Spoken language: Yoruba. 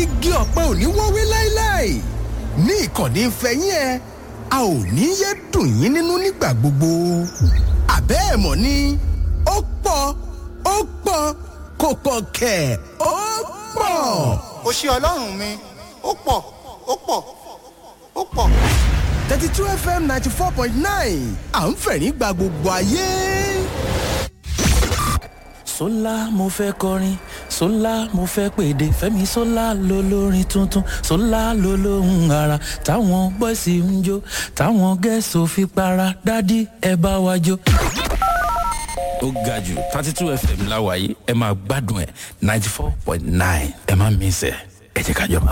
igi ọ̀pẹ ò ní wọ́wé láéláé ní ìkànnì ìfẹ́yín ẹ a ò ní yé dùn yín nínú nígbà gbogbo àbẹ́ ẹ̀ mọ̀ ni ó pọ̀ ó pọ̀ kò pọ̀ kẹ̀ ó pọ̀. ó ṣe ọlọ́run mi ó pọ̀ ó pọ̀ ó pọ̀. thirty two fm ninety four point nine à ń fẹ̀rín gba gbogbo ayé. sólà mo fẹ́ kọrin sólà mo fẹ́ pèdè fẹ́mi sólà ló lórin tuntun sólà ló lóhùn ara táwọn bọ́ìsì ń jó táwọn gẹ̀ẹ́sì fi para dádì ẹ bá wa jó. ó ga jù thirty two fm láwàyé ẹ máa gbádùn ẹ ninety four point nine ẹ má mísẹ ẹ jẹ́ ká jọ máa